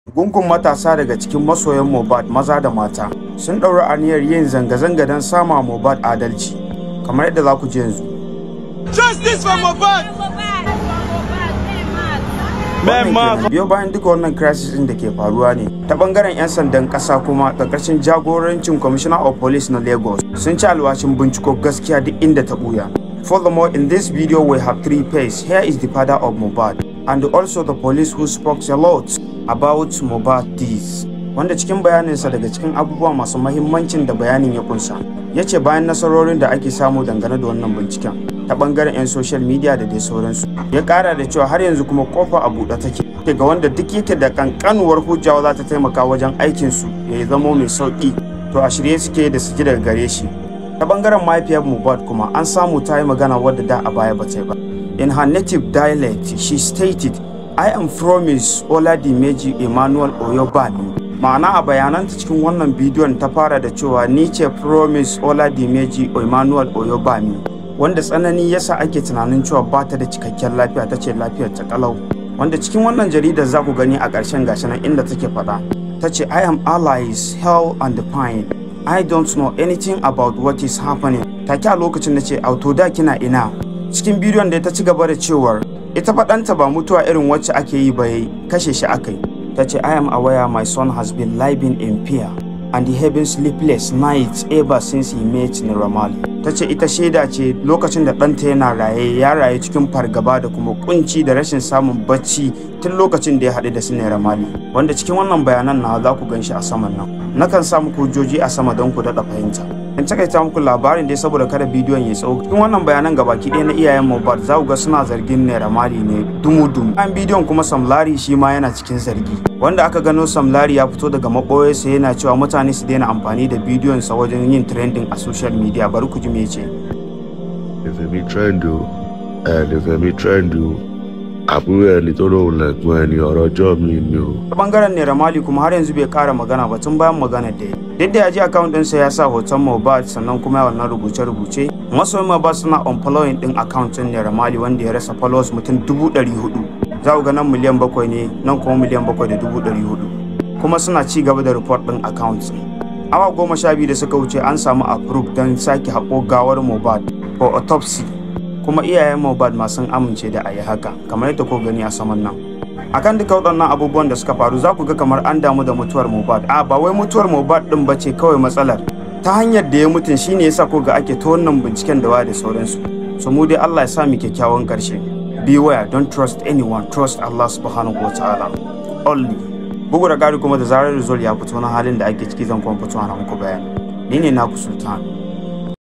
Gungun matasa daga cikin masoyan Mohbad maza da mata sun ɗauri aniyar yin zanga-zanga don sama Mohbad adalci kamar yadda za ku ji yanzu. Justice for Mohbad! Wannan kenan. Biyo bayan duka wannan crisis ɗin da ke faruwa ne ta bangaren 'yan sandan ƙasa kuma ƙarƙashin jagorancin Commissioner of Police na Lagos sun ci alwashin binciko gaskiya duk inda ta ɓuya. Furthermore, in this video we have three pays. Here is the father of Mohbad and also the police who spoke a lot about Mohbad this. Wanda cikin bayaninsa daga cikin abubuwa masu mahimmancin da bayanin ya kunsa. Ya ce bayan nasarorin da ake samu dangane da wannan binciken ta bangaren 'yan social media da dai sauransu. Ya kara da cewa har yanzu kuma kofa a buɗe take ga wanda duk yake da kankanuwar hujjawa za ta taimaka wajen aikinsu ya zamo mai sauƙi to a shirye suke da su ji daga gare shi. ta bangaren mahaifiyar Mohbad kuma an samu ta yi magana wadda da a baya ba ta yi ba. In her native dialect, she stated, I am promise Oladimeji Emmanuel Oyobami. Ma'ana a bayananta cikin wannan bidiyon ta fara da cewa ni ce promise Oladimeji Emmanuel Oyobami. Wanda tsanani yasa ake tunanin cewa ba ta da cikakken lafiya ta ce lafiyar ta kalau. Wanda cikin wannan jaridar za ku gani a ƙarshen gashi nan inda take faɗa. Ta ce I am allies, hell and the pine. I don't know anything about what is happening. Take a lokacin da ce auto da kina ina. Cikin bidiyon da ta ci gaba da cewar ita faɗanta ba mutuwa irin wacce ake yi ba kashe shi akai. Ta ce I am aware my son has been living in fear and he having sleepless nights ever since he met Niramali. Ta ce ita shaida ce lokacin da ɗanta yana raye ya raye cikin fargaba da kuma kunci da rashin samun bacci tun lokacin da ya haɗu da su Niramali. Wanda cikin wannan bayanan na za ku gan shi a saman nan. nakan sa muku hujjoji a sama don ku daɗa fahimta. In takaita muku labarin dai saboda kada bidiyon ya tsawo. Cikin wannan bayanan gabaki ɗaya na iyayen Mohbad za ku ga suna zargin Naira Mali ne dumu-dumu. Bayan bidiyon kuma Samlari shi ma yana cikin zargi. Wanda aka gano Samlari ya fito daga maɓoyarsa yana cewa mutane su daina amfani da bidiyonsa wajen yin trending a social media bari ku ji me ce. Ìfẹ̀mí trend o, ẹ̀ ìfẹ̀mí trend o, àbúrò ẹni tó lóun lẹ̀gbọ́n ẹni ọ̀rọ̀ ọjọ́ mi ni o. ta bangaren naira mali kuma har yanzu bai kara magana ba tun bayan magana da ya duk da ya ji account ɗinsa ya sa hoton Mohbad sannan kuma ya wannan rubuce-rubuce masoyin Mohbad suna unfollowing ɗin account ɗin naira mali wanda ya rasa followers mutum dubu ɗari hudu za ku ga nan miliyan bakwai ne nan kuma miliyan bakwai da dubu ɗari hudu kuma suna ci gaba da report ɗin account awa goma sha biyu da suka wuce an samu approve don sake haƙo gawar Mohbad for autopsy kuma iyayen Mohbad ma sun amince da a yi haka kamar yadda ko gani a saman nan akan duka waɗannan abubuwan da suka faru za ku ga kamar an damu da mutuwar Mohbad a ba wai mutuwar Mohbad din bace kawai matsalar ta hanyar da ya mutun shine yasa ko ga ake ta wannan binciken da waya da sauransu so mu dai Allah ya sa mu kyakkyawan karshe beware don't trust anyone trust Allah subhanahu wataala only bugu da gari kuma da zarar result ya fito na halin da ake ciki zan kuma fito na muku bayani ni ne naku sultan